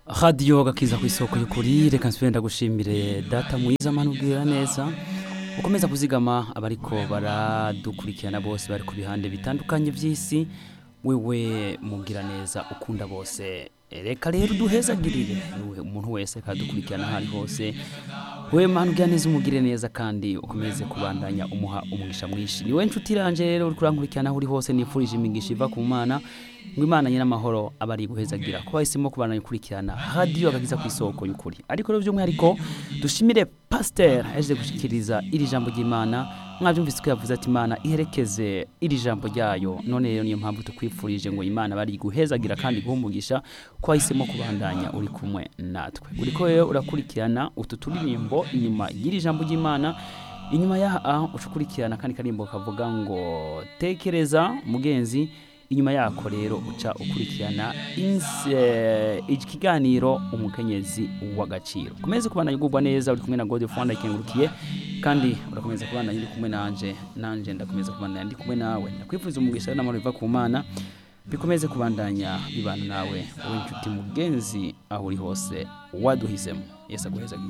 radiyo gakiza ku isoko y'ukuri reka nsubire ndagushimire data mwiza mani ubwira neza ukomeza kuzigama abariko baradukurikirana bose bari ku bihande bitandukanye by'isi wewe mubwira neza ukunda bose reka rero duhezagirire umuntu wese kadukurikirana aho ari hose we mani ubwira neza umugire neza kandi ukomeze kubandanya umuha umugisha mwinshi niwe nshuti iranje rero uri kurankurikirana aho uri hose nifurije imigisha iva ku mana ngo imana nyir'amahoro aba ari guhezagira ko bahisemo kubandanya gukurikirana radiyo agakiza ku isoko y'ukuri ariko rero by'umwihariko dushimire pasiteri yaje gushyikiriza iri jambo ry'imana mwabyumvise ko yavuze ati imana iherekeze iri jambo ryayo none rero niyo mpamvu tukwifurije ngo imana bari guhezagira kandi guhumugisha ko wahisemo kubandanya uri kumwe natwe uri ko rero urakurikirana utu turirimbo inyuma y'iri jambo ry'imana inyuma yaha ucukurikirana kandi karimbo kavuga ngo tekereza mugenzi inyuma yako rero uca ukurikirana ikiganiro umukenyezi w'agaciro ukomeze kubana yugurwa neza uri kumwe na gode fanda ikengurukiye kandi urakomeza kubana uri kumwe nanje nanje ndakomeza kubana ndi kumwe nawe ndakwifuza umugisha n'amahoro biva ku mana bikomeze kubandanya bibana nawe wowe inshuti mugenzi aho uri hose waduhisemo yesu aguheza